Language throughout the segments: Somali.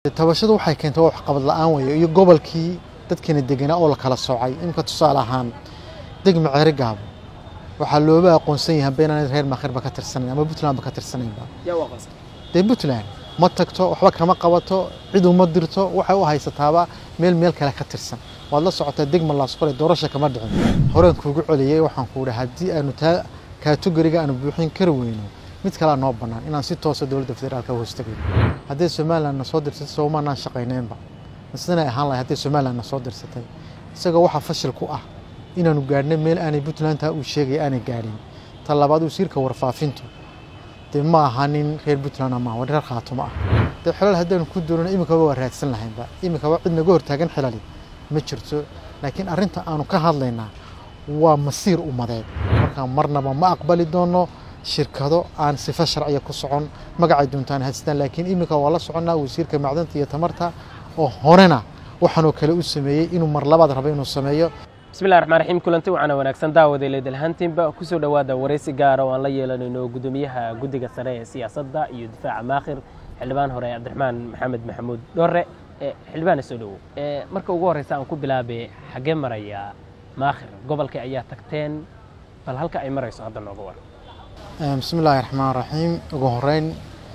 tabashadu waxay keentay wax qabad la-aan weeye iyo gobolkii dadkeena deganaa oo la kala soocay imika tusaale ahaan degma ceeri gaabo waxaa looba aqoonsan yahay beenaan reer makhirba ka tirsanayn ama puntlandba ka tirsanaynba dee puntland ma tagto waxba kama qabato cid uma dirto waxay u haysataaba meel meel kale ka tirsan waad la socotaa degma laasqore doorasha kama dhicin horeen kuugu celiyey waxaan ku idhi haddii aanu taa kaatogoriga aanu buuxin kari weyno mid kalea noo bannaan inaan si toosa dowladda federaalka hoostagay haddii somaliland na soo dirsatay soomaanaan shaqaynaynba sidana ahaan lahay haddii somaliland na soo dirsatay isagoo waxaa fashil ku ah inaanu gaadhna meel aanay puntlandta uu sheegaya aanay gaadhin ta labaad wasiirka warfaafintu dee ma aha nin reer puntland maaha waa reer khaatumo ah dee xilal haddaanu ku doonana iminkaba waa raadsan lahaynba iminkaba cid naga hortaagan xilali ma jirto laakiin arrinta aanu ka hadlaynaa waa masiir ummadeed markaa marnaba ma aqbali doono shirkado aan sifa sharciya ku socon magacay doontaan haystaan laakiin iminka waa la soconnaa wasiirka macdanta iyo tamarta oo horena waxaanoo kale u sameeyey inuu mar labaad rabo inuu sameeyo bismillahi raxmaan raxiim kulanti waxaana wanaagsan daawaday leedalhaantiinba kusoo dhowaada waraysi gaara oo aan la yeelanayno guddoomiyaha guddiga sare ee siyaasadda iyo difaaca maakhir xildhibaan hore cabdiraxmaan maxamed maxamuud dhore xildhibaana soo dhowow marka ugu horreysa aan ku bilaabay xaggee maraya maakhir gobolka ayaa tagteen bal halka ay marayso hadda nooga war bismi illaahi raxmaan raxiim ugu horeyn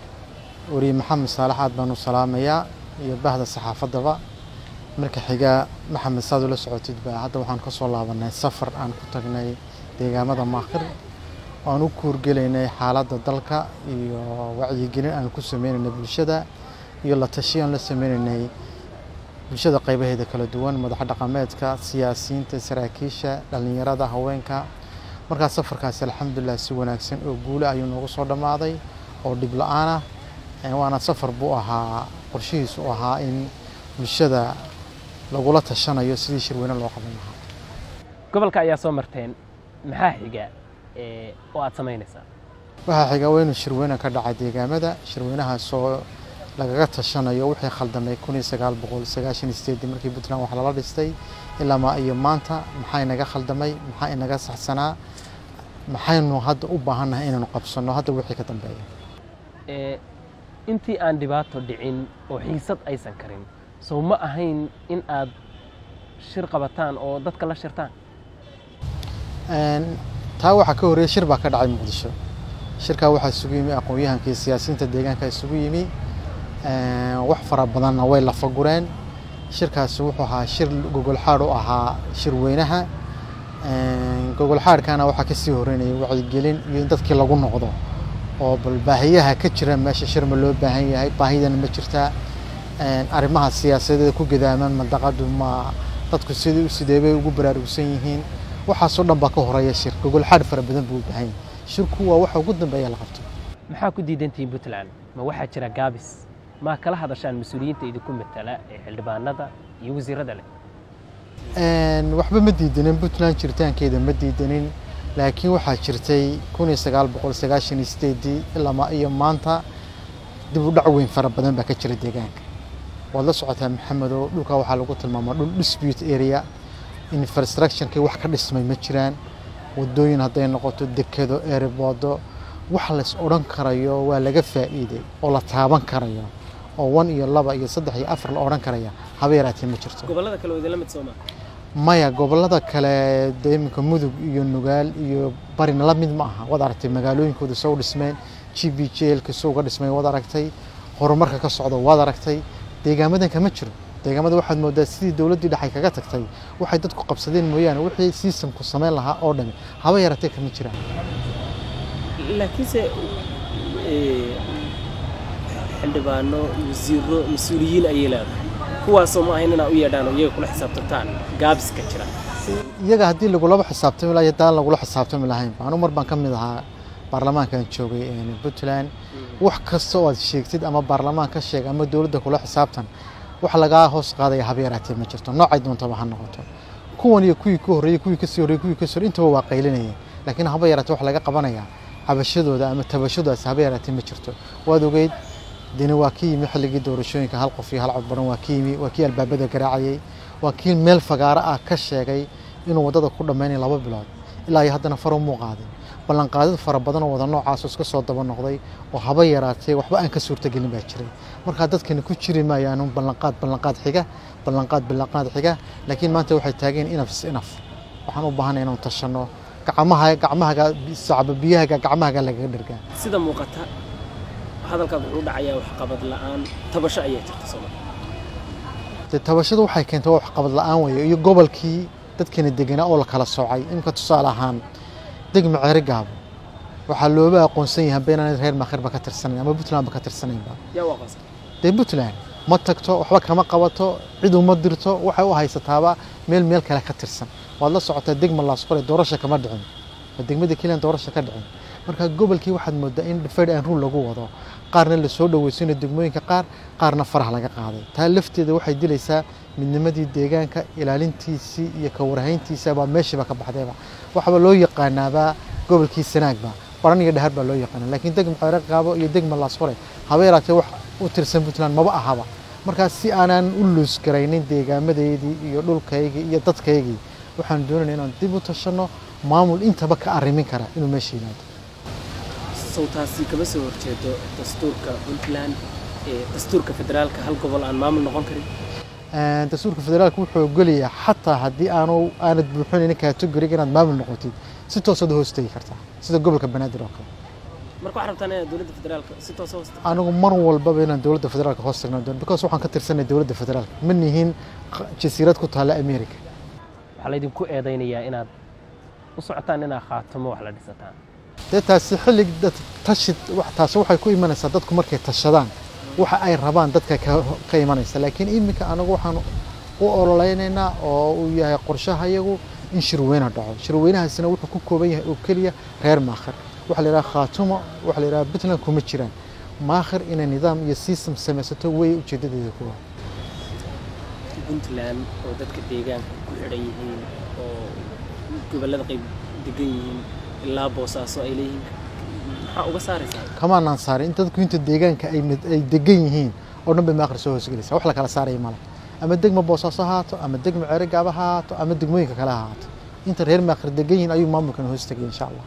weriye maxamed saalax aad baan u salaamayaa iyo bahda saxaafaddaba marka xiga maxamed saad ula socotidba hadda waxaan ka soo laabanay safar aan ku tagnay deegaamada maakhir aan u kuurgelaynay xaaladda dalka iyo wacyigelin aan ku sameynaynay bulshada iyo la tashi aan la sameynaynay bulshada qaybaheeda kala duwan madax dhaqameedka siyaasiyiinta saraakiisha dhallinyarada haweenka markaa safarkaasi alxamdulilah si wanaagsan oo guule ayuu noogu soo dhammaaday oo dhib la-aan ah waana safar buu ahaa qorshihiisu u ahaa in bulshada lagula tashanayo sidii shirweyne loo qaban lahaa gobolka ayaa soo marteen maxaa xiga oo aad samaynaysaa waxaa xiga waa inuu shirweyne ka dhacay deegaamada shirweynahaasoo lagaga tashanayo wixii khaldamay kun iyo sagaal boqol sagaashan iyo sideedii markii puntland wax lala dhistay ilaa iyo maanta maxaa inaga khaldamay maxaa inaga saxsanaa maxaynu hadda u baahannahay inaynu qabsanno hadda wixii ka dambeeya intii aan dhibaato dhicin oo xiisad aysan karin sow ma ahayn in aad shir qabataan oo dadka la shirtaan taa waxaa ka horreeyey shir baa ka dhacay muqdisho shirkaa waxaa isugu yimi aqoon-yahankii siyaasiyiinta deegaanka isugu yimi wax fara badanna way lafa gureen shirkaasi wuxuu ahaa shir gogolxaadh u ahaa shirweynaha gogolxaadhkana waxaa kasii horeynayay wacyigelin iyo in dadkii lagu noqdo oo bal baahiyaha ka jira meesha shir ma loo baahan yahay baahidana ma jirtaa arrimaha siyaasadeeda ku gadaaman mandaqadu ma dadku sidii sidee bay ugu baraarugsan yihiin waxaasoo dhan baa ka horeeya shir gogolxaadh fara badan buu u baahan yahay shirku waa waxa ugu dambeeya la qabto maxaa ku diidantihiin puntland ma waxaa jira gaabis ma kala hadashaan mas-uuliyiinta idinku matala ee xildhibaanada iyo wasiirada leh waxba ma diidanin puntland jiritaankeeda ma diidanin laakiin waxaa jirtay kun iyo sagaal boqol sagaashan iyo sideedii ilaa iyo maanta dib u dhac weyn fara badan baa ka jira deegaanka waad la socotaa maxamedow dhulka waxaa lagu tilmaamaa dhul dispute area infrastructurekii wax ka dhismay ma jiraan wadooyin hadday noqoto dekedo ereboodo wax lays odhan karayo waa laga faa'iiday oo la taaban karayo oo wan iyo laba iyo saddex iyo afar la odhan karaya haba yaraatee ma jirto gobolada kale idinla mid sooma maya gobolada kale dee iminka mudug iyo nugaal iyo barina la mid ma aha waad aragtay magaalooyinkooda soo dhismeen g b j lka soo uga dhismay waad aragtay horumarka ka socda waad aragtay deegaamadanka ma jiro deegaamada waxaad moodaa sidii dowladdii dhexay kaga tagtay waxay dadku qabsadeen mooyaane wixii sistamku samayn lahaa oo dhami haba yaratee kama jiraan laakiinse xildhibaano wasiiro mas-uuliyiin ayay leedahay kuwaasoo ma ahayn inaa u yeedhaan oo iyaga kula xisaabtantaan gaabiska jira iyaga haddii lagulaba xisaabtami lahay haddaan lagula xisaabtami lahaynba anu mar baan ka mid ahaa baarlamaankan joogay puntland wax kasta oo aad sheegtid ama baarlamaan ka sheeg ama dowladda kula xisaabtan wax lagaa hoos qaadaya haba yaraatee ma jirto noocay doontaba ha noqoto kuwan iyo kuwii ka horreeyey kuwii kasii horreyey kuwii kasii horreyey intaba waa qaylinayeen laakiin haba yaraatee wax laga qabanaya cabashadooda ama tabashadoodaasi haba yaraatee ma jirto waad ogeyd deni waa ka yimi xilligii doorashooyinka hal qof iyo hal cod baran waa ka yimi waa kii albaabada garaacayey waa kii meel fagaaro ah ka sheegay inuu waddada ku dhammaynaya laba bilood ilaa iyo haddana faro muu qaadin ballanqaadid fara badan oo wada noocaasoo iska soo daba noqday oo haba yaraatee waxba aan ka suurtagelin baa jiray markaa dadkani ku jiri maayaanu ballanqaad ballanqaad xiga ballanqaad ballanqaad xiga laakiin maanta waxay taageen inaf is inaf waxaan u baahanay inaan tashanno gacmaha gacmahaga sacba biyahaga gacmahaga lagaga dhergaa sida muuqata hadalkaad wuxuu dhacayaa waxqabad la'aan tabasho ayaa jirta sooma dee tabashadu waxay keentay waa waxqabad la'aan weeye iyo gobolkii dadkani deganaa oo la kala soocay imika tusaale ahaan degma ceeri gaabo waxaa looba aqoonsan yahay beenaan reer makhirba ka tirsanayn ama puntlandba ka tirsanaynba yaa u aqoonsan dee puntland ma tagto waxba kama qabato cid uma dirto waxay u haysataaba meel meel kale ka tirsan waad la socotaa degma laasqore doorasha kama dhicin waa degmada keliyan doorasha ka dhicin marka gobolkii waxaad moodaa in deferred and rule lagu wado qaarna lasoo dhaweysanayo degmooyinka qaar qaarna faraha laga qaaday taa lafteeda waxay dilaysaa midnimadii deegaanka ilaalintiisii iyo ka warhayntiisa baa meeshiiba ka baxdayba waxaba loo yaqaanaabaa gobolkii sanaagba baran iyo dhahar baa loo yaqaana laakiin degma ceere qaabo iyo degma laasqore haba yaraatee wax u tirsan puntland maba ahaba markaas si aanan u luus garaynin deegaamadeydii iyo dhulkaygii iyo dadkaygii waxaan doonayna inaan dib u tashanno maamul intaba ka arrimin kara inuu meesha yimaado sawtaasi kama soo horjeedo dastuurka puntland ee dastuurka federaalka hal gobol aan maamul noqon karin dastuurka federaalka wuxuu ogolayaa xataa haddii aanu aanad buuxinaynin kategoriga inaad maamul noqotid si toosaad hoos tegi kartaa sida gobolka banaadir oo kale marka waxaa rabtaan inaad dowladda federaalka si toos hoosta anigu mar walbaba inaan dowladda federaalka hoos tagnaan doono because waxaan ka tirsanay dowladda federaalka ma nihin jasiirad ku taalla america waxaa laydinku eedaynayaa inaad u socotaan inaad khaatamo wax la dhisataan dee taasi xillig dad tashid wax- taasi waxay ku imanaysaa dadku markay tashadaan waxa ay rabaan dadka ka, ka imanaysa laakiin iminka anagu waxaan u ololeynaynaa oo uu yahay qorshahayagu in shirweyne dhaco shirweynahaasina wuxuu ku kooban yahay oo keliya reer maakhir waxa la yidhaha khaatumo waxa la yidhaha puntland kuma jiraan maakhir inay nidaam iyo system samaysato way ujeedadeeda kuwa puntland oo dadka deegaanka ku xidhan yihiin oo gobollada qayb degan yihiin ilaa boosaaso ay leeyihiin maxaa uga saaraysaa kamaanaan saarin in dadku inta deegaanka ay mid- ay degan yihiin oo dhan bay maakhir soo hoosgelaysa wax la kala saaraya male ama degma boosaaso ha haato ama degma ceere gaaba ha haato ama degmooyinka kale ha haato inta reer maakhir degan yihiin ayuu maamulkan hoos tegay insha allah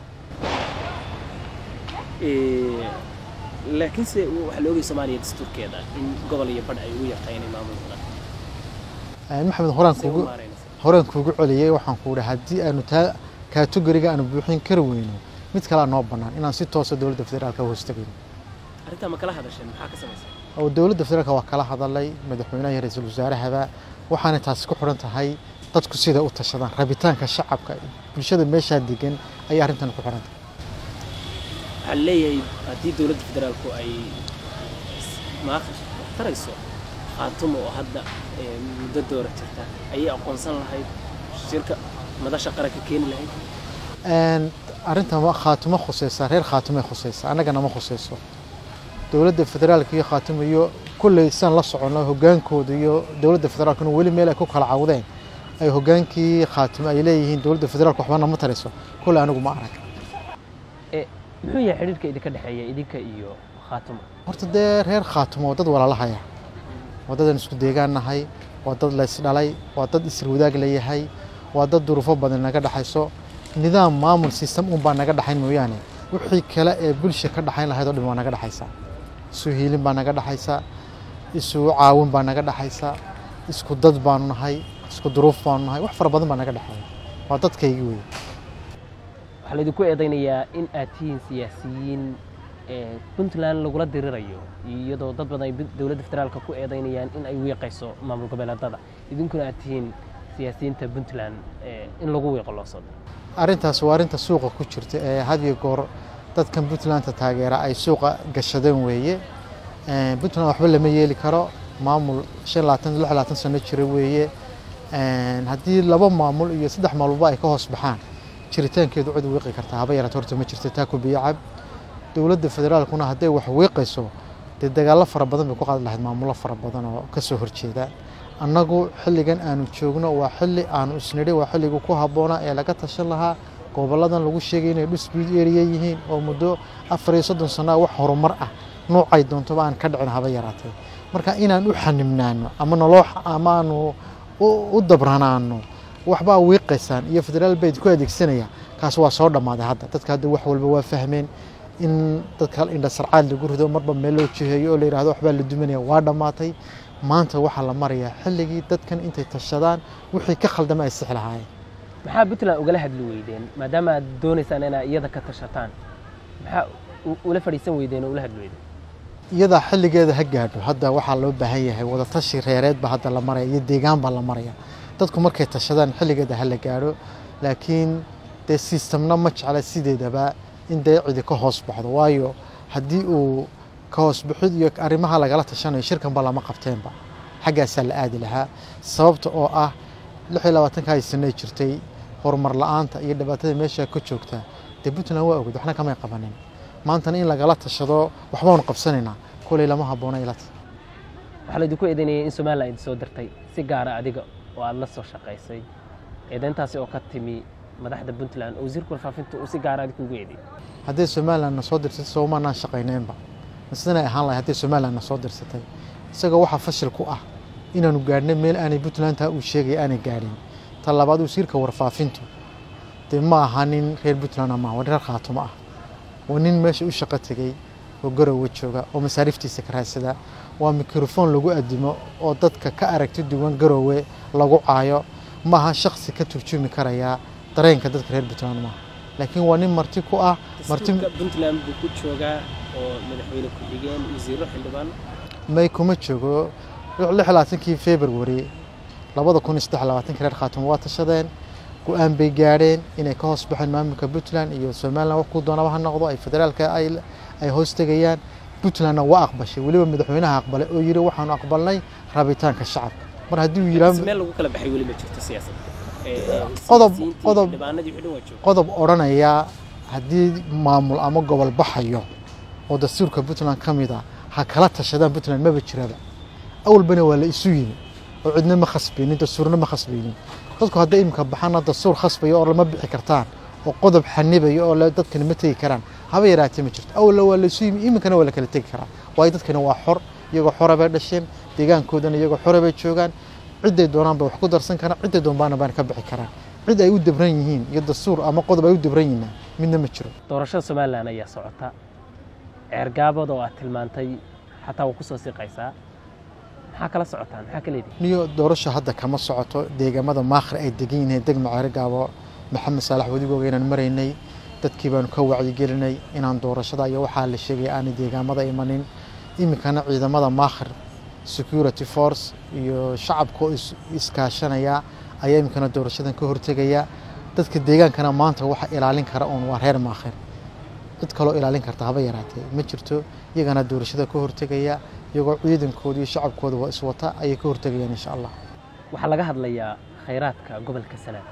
Ee, laakiinse waxaa la ogay soomaaliya dastuurkeeda in gobol iyo badh ay ugu yartahay inay maamul noqdaan Een, maxamed horaan Sidee u kuugu maaraynaysaa? horaan kuugu celiyey waxaan ku idhi haddii aanu taa kategoriga aanu buuxin kari weyno mid kalea noo bannaan inaan si toosa dowladda federaalka hoos tegayno arrintaa ma kala hadasheen maxaa ka samaysa oo dowladda federaalka waa kala hadalay madaxweynaha iyo ra-iisul wasaarahaba waxaana taasi ku xidhan tahay dadku siday u tashadaan rabitaanka shacabka bulshada meeshaa degan ayay arrintan ku xidhan tahay waxaa la leeyahay haddii dowladda federaalku ay maaqi wax tarayso khaatumo oo hadda ee, muddo doora jirta ayay aqoonsan lahayd shirka madasha qaranka keeni lahayd Een, arrintan waa khaatumo khuseysa reer khaatumay khuseysa annagana ma khuseyso dowladda federaalka iyo khaatumo iyo kulley saan la soconno hogaankooda iyo dowladda federaalkuna weli meel ay ku kala cawdeen ay hogaankii khaatumo ay leeyihiin dowladda federaalka waxba nama tarayso kulley anigu ma arag ee muxuu yahay xidhiirka idinka dhexeeya idinka iyo khaatamo horta dee reer khaatumo waa dad walaalahaya waa dadaan isku deegaan nahay waa dad laysdhalay waa dad isir wadaag layahay waa dad duruufo badan naga dhexayso nidaam maamul system un baa naga dhexayn mooyaane wixii kale ee bulsha ka dhexayn lahayd oo dhan waa naga dhexaysa isu hiilin baa naga dhexaysa isu caawin baa naga dhexaysa isku dad baanu nahay isku duruuf baanu nahay wax fara badan baa naga dhexeeya waa dadkaygii wey waxaa laydinku eedaynayaa in aad tihiin siyaasiyiin ee puntland lagula dirirayo iyadoo dad badan ay bu- dowladda federaalka ku eedaynayaan in ay wiiqayso maamul goboleedada idinkuna aad tihiin siyaasiyiinta puntland ee in lagu wiiqo loo soo diro arrintaas waa arrinta suuqa ku jirta ee had iyo goor dadkan puntlandta taageera ay suuqa gashadeen weeye Een, puntland waxba lama yeeli karo maamul shan labaatan lix labaatan sano jira weeye Een, haddii laba maamul iyo saddex maalmoba ay ka hoos baxaan jiritaankeedu cid wiiqi kartaa haba yaraata horta ma jirto taa ku biyo cab dowladda federaalkuna hadday wax wiiqayso dee dagaallo fara badan bay ku qaadi lahayd maamullo fara badan oo ka soo horjeeda annagu xilligan aanu joogno waa xilli aanu isnidhi waa xilligu ku habboonaa ee laga tashan lahaa gobolladan lagu sheegay inay dhusbiid area yihiin oo muddo afar iyo soddon sano wax horumar ah noocay doontoba aan ka dhicin haba yaraatee marka inaan u xanimnaano ama noloo ama aanu u u dabranaano waxbaa wiiqaysaan iyo federaal bayd ku adeegsanaya kaas waa soo dhammaaday hadda dadka hadda wax walba waa fahmeen in dadka indha sarcaad lagu rido marba meel loo jiheeyo oo la yidhahdo waxbaa la duminaya waa dhammaatay maanta waxaa la marayaa xilligii dadkan intay tashadaan wixii ka khaldama ay six lahaayeen maxaa puntland ugala hadli weydeen maadaama aad doonaysaan inaad iyada ka tashataan maxaa u- ula fadhiisan weydeen oo ula hadli weydeen iyadaa xilligeeda ha gaadho hadda waxaa loo baahan yahay wadatashi reereed baa hadda la maraya iyo deegaan baa la maraya dadku markay tashadaan xilligeeda ha la gaadho laakiin dee sistamna ma jecla sideedaba in dee cidi ka hoos baxdo waayo haddii uu ka hoos bixid iyo arrimaha lagala tashanayo shirkanba lama qabteenba xaggaasaa la aadi lahaa sababta oo ah lix iyo labaatanka ay sanay jirtay horumar la-aanta iyo dhibaatada meesha ka joogta dee puntland waa ogid waxna kamay qabanin maantana in lagala tashado waxbaanu qabsanaynaa koley lama habboona ilata waxaa laydinku eedeynayay in somalilan idin soo dirtay si gaara adiga oo aada la soo shaqaysay eedeyntaasi oo ka timi madaxda puntland oo wasiirka warfaafinta uu si gaara adig kugu eedeeyey hadday somalilan na soo dirsatay soomaanaan shaqaynaynba sidanay ahaan lahay hadday somalilan na soo dirsatay isagoo waxaa fashil ku ah inaanu gaadhnay meel aanay puntlandta uu sheegay aanay gaadhin ta labaad wasiirka warfaafintu dee ma aha nin reer puntland maaha waa nin reer khaatumo ah waa nin meesha u shaqo tegey oo garowe jooga oo masaariiftiisa ka raadsada waa mikrofon lagu adimo oo dadka ka aragti duwan garowe lagu caayo ma aha shaksi ka turjumi karaya dareenka dadka reer puntland maaha laakiin waa nin marti ku ah marti dastuurka puntland buu ku joogaa oo madaxweyne ku-xigeen wasiiro xildhibaan may kuma joogo lix labaatankii february labada kun iyo saddex labaatankii reer khaatumo waa tashadeen go-aan bay gaadheen inay ka hoos baxeen maamulka puntland iyo somaliland wax ku doonaba ha noqdo ay federaalka ay ay hoos tegayaan puntlandna waa aqbashay weliba madaxweynaha aqbalay oo yidhi waxaanu aqbalnay rabitaanka shacabka mar haddii uu si yidhaah meel lagu kala baxay weli ma jirto siyaasadda Ee, Qodob- siyaasiyiintii, qodob- xildhibaanadii wixii dhan waa jooga qodob odhanaya haddii maamul ama gobol baxayo oo dastuurka puntland ka mid a ha kala tashadaan puntland maba jiraba awalbana waa la isu yimi oo cidna ma khasbaynin dastuurna ma khasbaynin dadku hadday imika baxaana dastuur khasbayo oo lama bixi kartaan oo qodob xanibayo oo le- dadkani ma tegi karaan haba yaraatee ma jirto awalna waa la isu yimi iminkana waa la kala tegi karaa waayo dadkani waa xor iyagoo xora bay dhasheen deegaankoodana iyagoo xora bay joogaan ciday doonaan bay wax ku darsan karaan ciday doonbaana baana ka bixi karaan cid ay u dabran yihiin iyo dastuur ama qodob ay u dabran yihiin midna ma jiro doorashada somalilan ayaa socota ceergaabada oo aad tilmaantay xataa waa ku soo siqaysaa maxaa kala socotaan maxaa ka leedihin niyo doorasho hadda kama socoto deegaamada maakhir ay degan yihiin degma ceerigaabo maxamed saalax wadigooga inaan maraynay dadkii baanu ka wacyigelinay inaan doorashada iyo waxaa la sheegay aanay deegaamada imanin iminkana ciidamada maakhir security force iyo shacabka oo is- iskaashanaya ayaa iminkana doorashadan ka hortegaya dadka deegaankana maanta waxa ilaalin kara uun waa reer maakhir cid kaloo ilaalin karta haba yaraatee ma jirto iyagana doorashada ka hortegaya iyagoo ciidankooda iyo shacabkooda waa iswata ayay ka hortegayaan insha allah waxaa laga hadlayaa khayraadka gobolka sanaad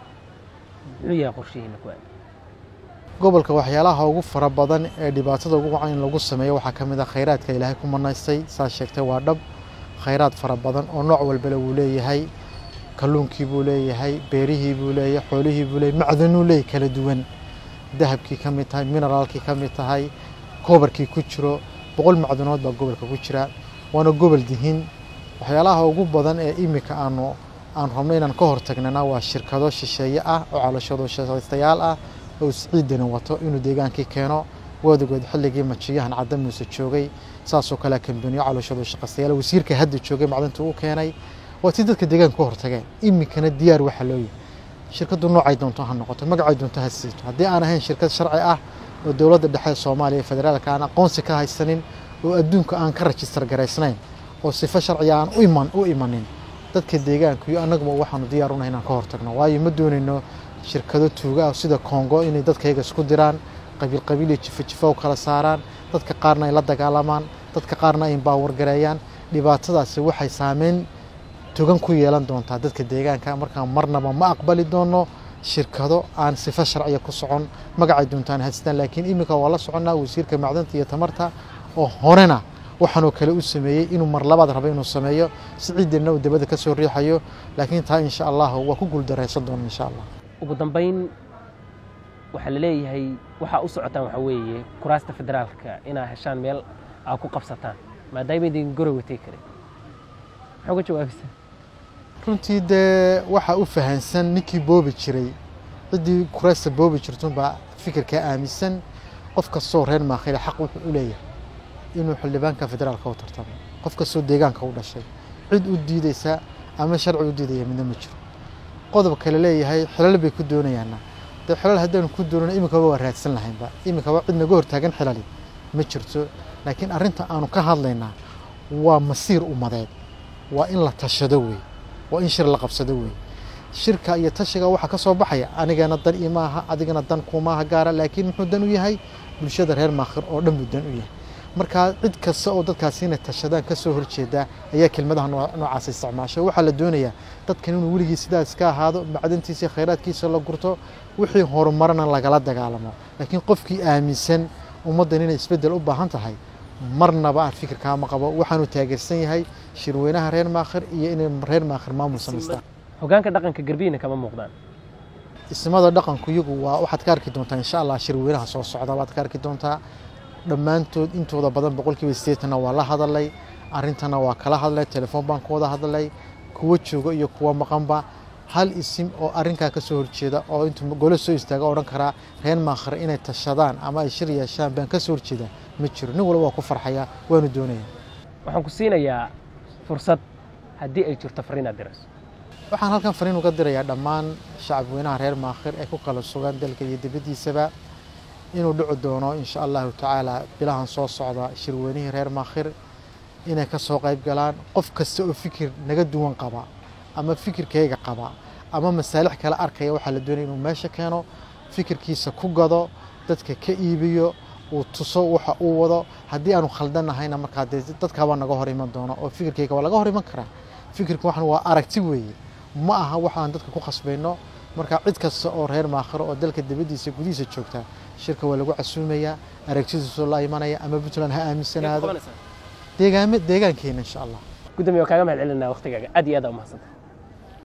muxuu yahay qorshihiina ku aad gobolka waxyaalaha ugu fara badan ee dhibaatada ugu wacan in lagu sameeyo waxaa ka mid ah khayraadka ilaahay ku manaystay saa sheegtay waa dhab khayraad fara badan oo nooc walbale wuu leeyahay kalluunkii buu leeyahay beerihii buu leeyahay xoolihii buu leeyahay macdanuu leeyahay kala duwan dahabkii ka mid tahay mineraalkii ka mid tahay koobarkii ku jiro boqol macdanood baa gobolka ku jira waana gobol dihin waxyaalaha ugu badan ee imika aanu aan rabno inaan ka hortagnana waa shirkado shisheeye ah oo calashado shaqaystayaal ah oo siciidani wato inuu deegaankii keeno wadagood xilligii majiyahan cadda muuse joogay saasoo kale kambaniyo calashado shaqaystayaal wasiirka hadda joogay macdinta u keenay waa tii dadka deegaanka ka hortageen imikana diyaar waxaa loo yihi shirkadu noocay doonto ha noqoto magacay doonto ha siito haddii aan ahayn shirkad sharci ah oo dowladda dhexe ee soomaaliya ee federaalka aan aqoonsi ka haysanin oo adduunka aan ka rajistar garaysnayn oo sifo sharciga aan u iman u imanin dadka deegaanka iyo annaguba waxaanu diyaar unahay inaan ka hortagno waayo ma doonayno shirkado tuuga ah sida kongo inay dadkayga isku diraan qabiil qabiil iyo jifo jifo u kala saaraan dadka qaarna ay la dagaalamaan dadka qaarna ay baawar gareeyaan dhibaatadaasi waxay saameyn togan ku yeelan doontaa dadka deegaanka markaa marnaba ma aqbali doono shirkado aan sifo sharciya ku socon magacay doontaan haystaan laakiin iminka waa la soconnaa wasiirka macdanta iyo tamarta oo horena waxaanoo kale u sameeyey inuu mar labaad rabo inuu sameeyo si ciidanna uu dabada ka soo riixayo laakiin taa insha allah waa ku guuldaraysan doona insha allah ugu dambayn waxaa la leeyahay waxaa u socotaan waxaa weeye kuraasta federaalka inaa heshaan meel aa ku qabsataan maadaama idin gorowe tegi karin maxaa uga jawaabaysaa runtii dee waxaa u fahansan ninkii boobi jiray ciddii kuraasta boobi jirtunbaa fikirkaa aaminsan qof kastoo reer maakhile xaq wuxuu u leeyahay inuu xildhibaanka federaalka u tartamo qof kastoo deegaanka u dhashay cid u diideysa ama sharci u diidaya midna ma jiro qodob kale leeyahay xilal bay ku doonayaana dee xilal haddaynu ku doonana iminkaba waa raadsan lahaynba iminkaba cid naga hortaagan xilali ma jirto laakiin arrinta aanu ka hadlaynaa waa masiir ummadeed waa in la tashado wey waa in shir la qabsado wey shirka iyo tashiga waxaa ka soo baxaya anigana dan imaaha adigana dan kumaaha gaara laakiin muxuu dan u yahay bulshada reer maakhir oo dhan buu dan u yahay markaa cid kasta oo dadkaasi inay tashadaan ka soo horjeeda ayaa kelmadaha noocaas isticmaashay waxaa la doonayaa dadkan inuu weligii sidaas ka ahaado macdantiisa iyo khayraadkiisa la gurto wixii horumarana lagala dagaalamo laakiin qofkii aaminsan ummaddan inay isbeddel u baahan tahay marnaba aan fikirkaa ma qabo waxaanu taageersan yahay shirweynaha reer maakhir iyo inay reer maakhir maamul samaystaan hogaanka dhaqanka garbiina kama muuqdaan ismada dhaqanku iyagu waa waxaad ka arki doontaa insha allah shirweynaha soo socda waad ka arki doontaa dhammaantood intooda badan boqolkiiba sideetanna waa la hadalay arrintana waa kala hadlay telefoon baan ku wada hadlay kuwa jooga iyo kuwa maqanba hal isim oo arrinkaa ka soo horjeeda oo intuu golo soo istaaga odhan karaa reer maakhir inay tashadaan ama ay shir yeeshaan baan ka soo horjeeda ma jiro nin walba waa ku farxaya waanu doonaya waxaan ku siinayaa fursad haddii ay jirto fariinaad dirayso waxaan halkan fariin uga dirayaa dhammaan shacabweynaha reer maakhir ee ku kala sugan dalka iyo dibaddiisaba inuu dhici doono insha allahu tacaala bilahan soo socda shirweynihii reer maakhir inay ka soo qayb galaan qof kasta oo fikir naga duwan qaba ama fikirkayga qaba ama masaalix kale arkaya waxaa la doonaya inuu meesha keeno fikirkiisa ku gado dadka ka iibiyo uu tuso waxa uu wado haddii aanu khaldanahayna markaa dee dadkaabaa naga hor iman doono oo fikirkayga waa laga hor iman karaa fikirka waxan waa aragti weeye ma aha waxaan dadka ku khasbayno marka cid kasta oo reer maakhiro oo dalka dibaddiisa gudihiisa joogta shirka waa lagu casuumayaa aragtidiisoo la imanaya ama puntland ha aaminsanaado deegaame deegaankeena insha allah gudoomiye waa kaaga mahad celinaa waqtigaaga aad iyo aad aa umahadsantahay